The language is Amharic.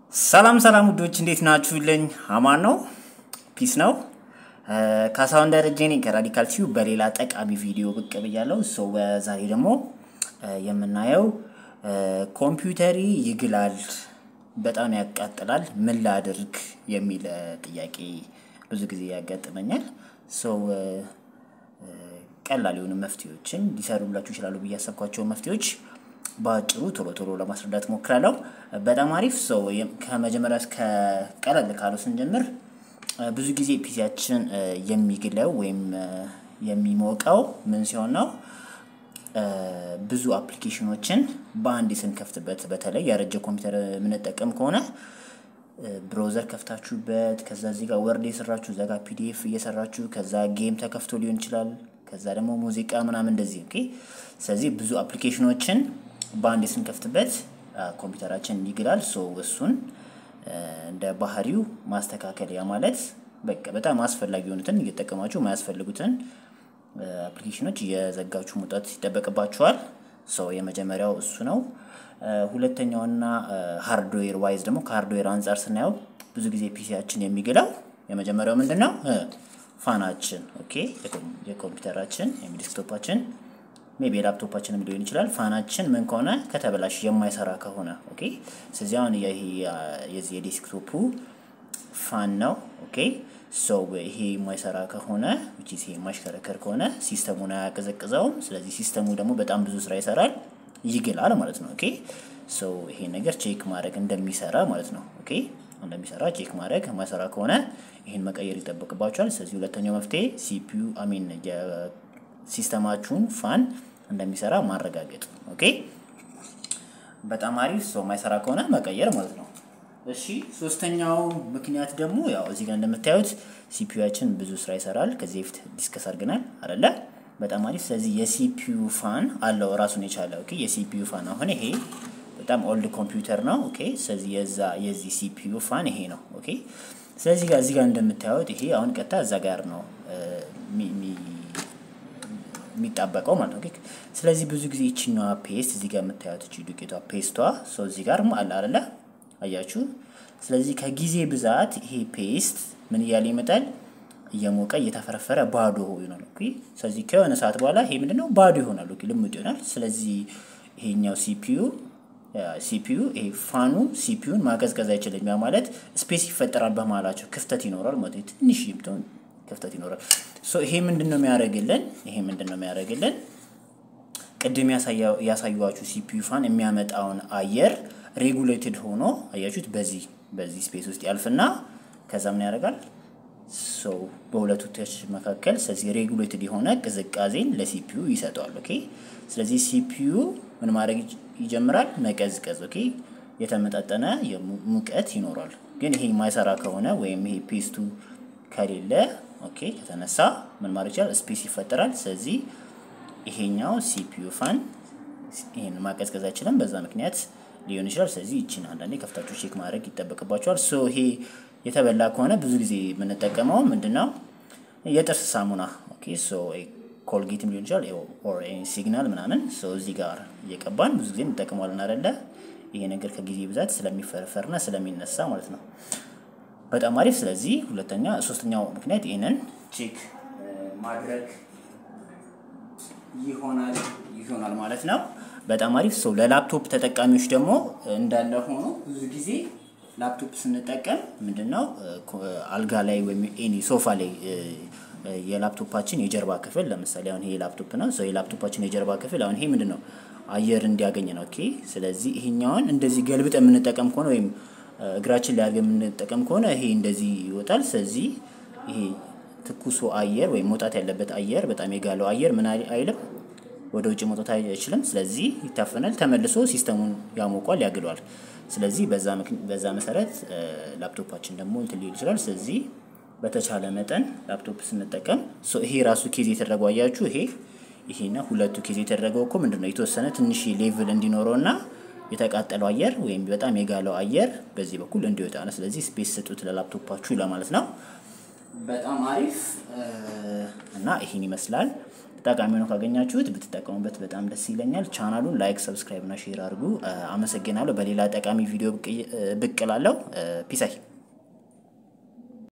ሰላም ሰላም ውዶች እንዴት ናችሁልኝ? አማን ነው፣ ፒስ ነው። ካሳሁን ደረጀ ነኝ ከራዲካል ቲዩብ በሌላ ጠቃሚ ቪዲዮ ብቅ ብያለሁ። ሰው ዛሬ ደግሞ የምናየው ኮምፒውተሪ ይግላል፣ በጣም ያቃጥላል፣ ምን ላድርግ የሚል ጥያቄ ብዙ ጊዜ ያጋጥመኛል። ሰው ቀላል የሆኑ መፍትሄዎችን ሊሰሩላችሁ ይችላሉ ብዬ ያሰብኳቸው መፍትሄዎች በአጭሩ ቶሎ ቶሎ ለማስረዳት ሞክራለሁ። በጣም አሪፍ ሰው ከመጀመሪያ እስከ ቀለል ካለው ስንጀምር ብዙ ጊዜ ፒሲያችን የሚግለው ወይም የሚሞቀው ምን ሲሆን ነው? ብዙ አፕሊኬሽኖችን በአንድ ስንከፍትበት፣ በተለይ ያረጀ ኮምፒውተር የምንጠቀም ከሆነ ብሮዘር ከፍታችሁበት ከዛ እዚህ ጋር ወርድ የሰራችሁ እዛ ጋር ፒዲኤፍ እየሰራችሁ ከዛ ጌም ተከፍቶ ሊሆን ይችላል። ከዛ ደግሞ ሙዚቃ ምናምን እንደዚህ ኦኬ። ስለዚህ ብዙ አፕሊኬሽኖችን በአንድ ስንከፍትበት ኮምፒውተራችን ይግላል። ሶ እሱን እንደ ባህሪው ማስተካከል ያ ማለት በቃ በጣም አስፈላጊ የሆኑትን እየጠቀማችሁ የማያስፈልጉትን አፕሊኬሽኖች እየዘጋችሁ መውጣት ይጠበቅባችኋል። ሰው የመጀመሪያው እሱ ነው። ሁለተኛውና ሃርድዌር ዋይዝ ደግሞ ከሃርድዌር አንጻር ስናየው ብዙ ጊዜ ፒሲያችን የሚግለው የመጀመሪያው ምንድን ነው? ፋናችን ኦኬ፣ የኮምፒውተራችን ወይም ዲስክቶፓችን ሜቢ የላፕቶፓችንም ሊሆን ይችላል። ፋናችን ምን ከሆነ ከተበላሽ የማይሰራ ከሆነ ኦኬ። ስለዚህ አሁን ይሄ የዚህ የዴስክቶፑ ፋን ነው ኦኬ። ሶ ይሄ የማይሰራ ከሆነ which is ይሄ የማይሽከረከር ከሆነ ሲስተሙን አያቀዘቅዘውም። ስለዚህ ሲስተሙ ደግሞ በጣም ብዙ ስራ ይሰራል፣ ይግላል ማለት ነው ኦኬ። ሶ ይሄ ነገር ቼክ ማድረግ እንደሚሰራ ማለት ነው ኦኬ እንደሚሰራ ቼክ ማድረግ የማይሰራ ከሆነ ይህን መቀየር ይጠበቅባቸዋል። ስለዚህ ሁለተኛው መፍትሄ ሲፒዩ አሚን የሲስተማችሁን ፋን እንደሚሰራ ማረጋገጥ ኦኬ። በጣም አሪፍ ሰው የማይሰራ ከሆነ መቀየር ማለት ነው። እሺ ሶስተኛው ምክንያት ደግሞ ያው እዚህ ጋር እንደምታዩት ሲፒዩችን ብዙ ስራ ይሰራል። ከዚህ በፊት ዲስከስ አድርገናል አይደለ? በጣም አሪፍ። ስለዚህ የሲፒዩ ፋን አለው ራሱን የቻለ ኦኬ። የሲፒዩ ፋን አሁን ይሄ በጣም ኦልድ ኮምፒውተር ነው ኦኬ። ስለዚህ የዛ የዚህ ሲፒዩ ፋን ይሄ ነው ኦኬ። ስለዚህ ጋር እዚህ ጋር እንደምታዩት ይሄ አሁን ቀጥታ እዛ ጋር ነው የሚጣበቀው ማለት ነው። ስለዚህ ብዙ ጊዜ ይችኛዋ ፔስት እዚህ ጋር የምታዩት እቺ ዱቄቷ ፔስቷ ሰው እዚህ ጋር አለ አይደለ? አያችሁ። ስለዚህ ከጊዜ ብዛት ይሄ ፔስት ምን እያለ ይመጣል? እየሞቀ እየተፈረፈረ ባዶ ይሆናል። ኦኬ። ስለዚህ ከሆነ ሰዓት በኋላ ይሄ ምንድነው ባዶ ይሆናል። ኦኬ፣ ልሙጥ ይሆናል። ስለዚህ ይሄኛው ሲፒዩ ሲፒዩ ይሄ ፋኑ ሲፒዩን ማቀዝቀዝ አይችልም። ያ ማለት ስፔስ ይፈጠራል በመሀላቸው ክፍተት ይኖራል ማለት ትንሽ ብትሆን ክፍተት ይኖራል። ሶ ይሄ ምንድን ነው የሚያደርግልን? ይሄ ምንድን ነው የሚያደርግልን? ቅድም ያሳዩዋችሁ ሲፒዩ ፋን የሚያመጣውን አየር ሬጉሌትድ ሆኖ አያችሁት፣ በዚህ በዚህ ስፔስ ውስጥ ያልፍና ከዛ ምን ያደርጋል? ሶ በሁለቱ ቶች መካከል ስለዚህ ሬጉሌትድ የሆነ ቅዝቃዜን ለሲፒዩ ይሰጠዋል። ኦኬ ስለዚህ ሲፒዩ ምን ማድረግ ይጀምራል? መቀዝቀዝ። ኦኬ የተመጣጠነ ሙቀት ይኖራል። ግን ይሄ የማይሰራ ከሆነ ወይም ይሄ ፔስቱ ከሌለ ኦኬ ከተነሳ ምን ማድረግ ይችላል? ስፔስ ይፈጠራል። ስለዚህ ይሄኛው ሲፒዩ ፋን ይሄን ማቀዝቀዝ አይችልም። በዛ ምክንያት ሊሆን ይችላል። ስለዚህ ይችን አንዳንዴ ከፍታችሁ ቼክ ማድረግ ይጠበቅባቸዋል። ሶ ይሄ የተበላ ከሆነ ብዙ ጊዜ የምንጠቀመው ምንድነው የጥርስ ሳሙና ኦኬ ሶ ኮልጌትም ሊሆን ይችላል ኦር ሲግናል ምናምን ሰው እዚህ ጋር እየቀባን ብዙ ጊዜ እንጠቀመዋለን አይደለ? ይሄ ነገር ከጊዜ ብዛት ስለሚፈረፈርና ስለሚነሳ ማለት ነው። በጣም አሪፍ። ስለዚህ ሁለተኛ ሶስተኛው ምክንያት ይህንን ቼክ ማድረግ ይሆናል ይሆናል ማለት ነው። በጣም አሪፍ። ሰው ለላፕቶፕ ተጠቃሚዎች ደግሞ እንዳለ ሆኖ ብዙ ጊዜ ላፕቶፕ ስንጠቀም ምንድነው አልጋ ላይ ወይም ኤኒ ሶፋ ላይ የላፕቶፓችን የጀርባ ክፍል ለምሳሌ አሁን ይሄ ላፕቶፕ ነው። ሰው የላፕቶፓችን የጀርባ ክፍል አሁን ይሄ ምንድን ነው አየር እንዲያገኝ ነው። ኦኬ ስለዚህ ይሄኛውን እንደዚህ ገልብጠ የምንጠቀም ከሆነ ወይም እግራችን ላይ አድርገን የምንጠቀም ከሆነ ይሄ እንደዚህ ይወጣል። ስለዚህ ይሄ ትኩሱ አየር ወይም መውጣት ያለበት አየር በጣም የጋለው አየር ምን አይልም ወደ ውጭ መውጣት አይችልም። ስለዚህ ይታፈናል። ተመልሶ ሲስተሙን ያሞቋል፣ ያግሏል። ስለዚህ በዛ መሰረት ላፕቶፓችን ደግሞ እንትን ሊል ይችላል። ስለዚህ በተቻለ መጠን ላፕቶፕ ስንጠቀም ይሄ ራሱ ኬዝ የተደረገው አያችሁ፣ ይሄ ይሄና ሁለቱ ኬዝ የተደረገው እኮ ምንድን ነው የተወሰነ ትንሽ ሌቭል እንዲኖረው እና የተቃጠለው አየር ወይም በጣም የጋለው አየር በዚህ በኩል እንዲወጣ ነው። ስለዚህ ስፔስ ስጡት ለላፕቶፓችሁ ለማለት ነው። በጣም አሪፍ እና ይሄን ይመስላል። ጠቃሚ ነው ካገኛችሁት ብትጠቀሙበት በጣም ደስ ይለኛል። ቻናሉን ላይክ፣ ሰብስክራይብ እና ሼር አድርጉ። አመሰግናለሁ። በሌላ ጠቃሚ ቪዲዮ ብቅ እላለሁ። ፒሳይ